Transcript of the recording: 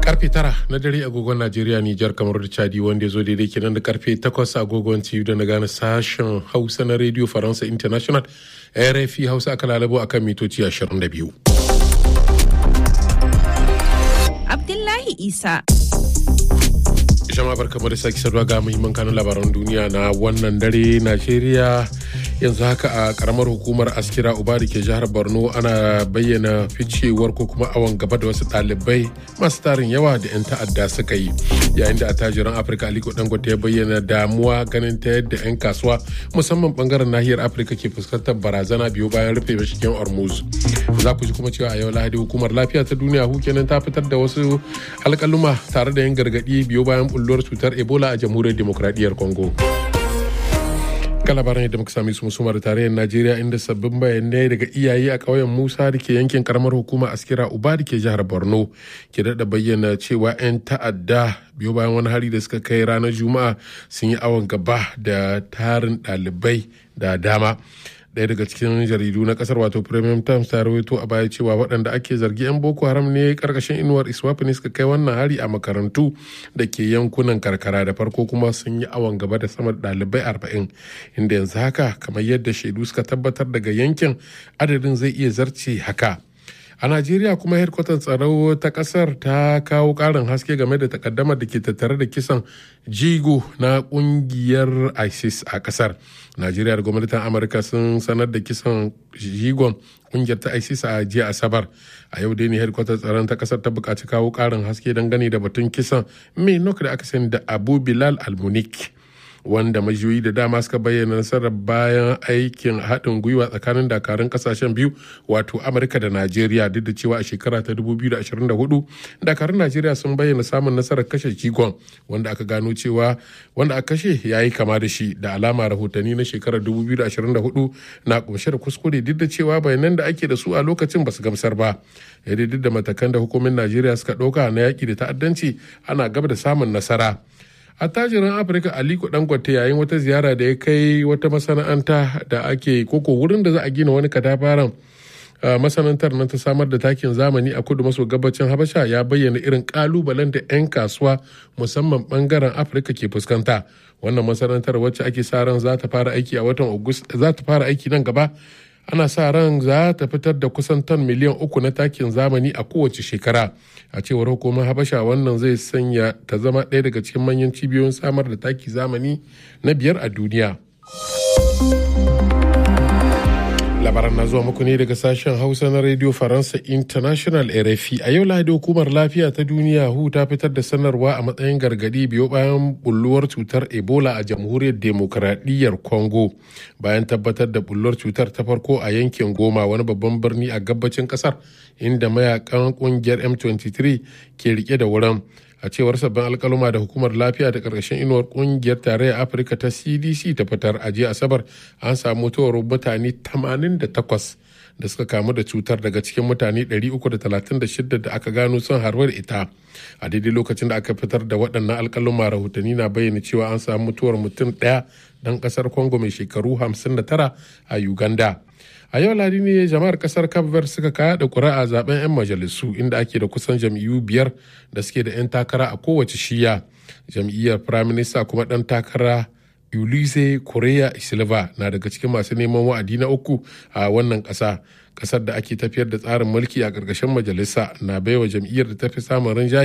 karfe tara na dare agogon najeriya nijar kamar da chadi wanda ya zo daidai kenan da karfe takwas agogon ciyu da na gane sashen hausa na radio faransa international rfi hausa aka lalabo akan mitoci 22 abdullahi isa jama'a barkamu da sake saduwa ga muhimman kanun labaran duniya na wannan dare najeriya yanzu haka a karamar hukumar askira uba da ke jihar borno ana bayyana ficewar ko kuma awon gaba da wasu ɗalibai masu tarin yawa da 'yan ta'adda suka yi yayin da attajiran afirka aliko dangote ya bayyana damuwa ganin ta yadda 'yan kasuwa musamman bangaren nahiyar afirka ke fuskantar barazana biyu bayan rufe mashigin hormuz za ku ji kuma cewa a yau lahadi hukumar lafiya ta duniya hu kenan ta fitar da wasu alkaluma tare da yin gargaɗi biyu bayan bulluwar cutar ebola a jamhuriyar demokradiyyar congo ga labaran yadda muka sami su musumar tarayyar najeriya inda sabbin bayanai daga iyaye a ƙauyen musa da ke yankin karamar hukuma askira uba da ke jihar borno ke daɗa bayyana cewa 'yan ta'adda biyo bayan wani hari da suka kai ranar juma'a sun yi awon gaba da tarin ɗalibai da dama ɗaya daga cikin jaridu na kasar wato premium times ta rawaito a baya cewa waɗanda ake zargi 'yan boko haram ne karkashin inuwar iswafi ne suka kai wannan hari a makarantu da ke yankunan karkara da farko kuma sun yi awon gaba da sama da ɗalibai arba'in inda yanzu haka kamar yadda shaidu suka tabbatar daga yankin adadin zai iya zarce haka a najeriya kuma hedkwatan tsaro ta kasar ta kawo karin haske game da takaddamar da ke tattare da kisan jigo na kungiyar isis a kasar najeriya da gwamnatin amurka sun sanar da kisan jigon kungiyar ta isis a jiya asabar a yau dai ne hedkwatan tsaron ta kasar ta buƙaci kawo karin haske dangane da batun kisan mai nok da aka sani da abu bilal almunik wanda majiyoyi da dama suka bayyana nasarar bayan aikin haɗin gwiwa tsakanin dakarun kasashen biyu wato amurka da najeriya duk da cewa a shekara ta 2024 dakarun najeriya sun bayyana samun nasarar kashe jigon wanda aka gano cewa wanda aka kashe ya yi kama da shi da alama rahotanni na shekarar 2024 na kunshe da kuskure duk da cewa bayanan da ake da su a lokacin ba su gamsar ba yadda duk da matakan da hukumin najeriya suka ɗauka na yaƙi da ta'addanci ana gaba da samun nasara attajirin afirka aliko dangote yayin wata ziyara da ya kai wata masana'anta da ake koko wurin da za a gina wani katafaren masana'antar nan ta samar da takin zamani a kudu maso gabacin habasha ya bayyana irin kalubalen da 'yan kasuwa musamman bangaren afirka ke fuskanta wannan masana'antar wacce ake sa ran za ta fara aiki a watan za ta fara aiki nan gaba ana sa ran za ta fitar da kusan ton miliyan uku na takin zamani a kowace shekara a cewar hukumar habasha wannan zai sanya ta zama ɗaya daga cikin manyan cibiyoyin samar da taki zamani na biyar a duniya labaran na zuwa muku ne daga sashen hausa na radio faransa international rfi a yau lahadi hukumar lafiya ta duniya hu ta fitar da sanarwa a matsayin gargadi biyo bayan bulluwar cutar ebola a jamhuriyar demokradiyyar congo bayan tabbatar da bulluwar cutar ta farko a yankin goma wani babban birni a gabacin kasar inda mayakan kungiyar m23 ke rike da wurin a cewar sabbin alkaluma da hukumar lafiya da karkashin inuwar kungiyar tarayyar afirka ta cdc ta fitar a jiya asabar an samu mutuwar mutane 88 da suka kamu da cutar daga cikin mutane 336 da aka gano sun harba da ita a daidai lokacin da aka fitar da waɗannan alkaluma rahotanni na bayyana cewa an samu mutuwar mutum ɗaya ɗan ƙasar congo mai shekaru 59 a uganda a yau ladi ne jama'ar kasar cape suka kaya da kuri'a zaben 'yan majalisu inda ake da kusan jam'iyyu biyar da suke da 'yan takara a kowace shiya jam'iyyar prime minister kuma dan takara ulise korea silva na daga cikin masu neman wa'adi na uku a wannan kasa kasar da ake tafiyar da tsarin mulki a ƙarƙashin majalisa na baiwa jam'iyyar da ta fi samun rinjaye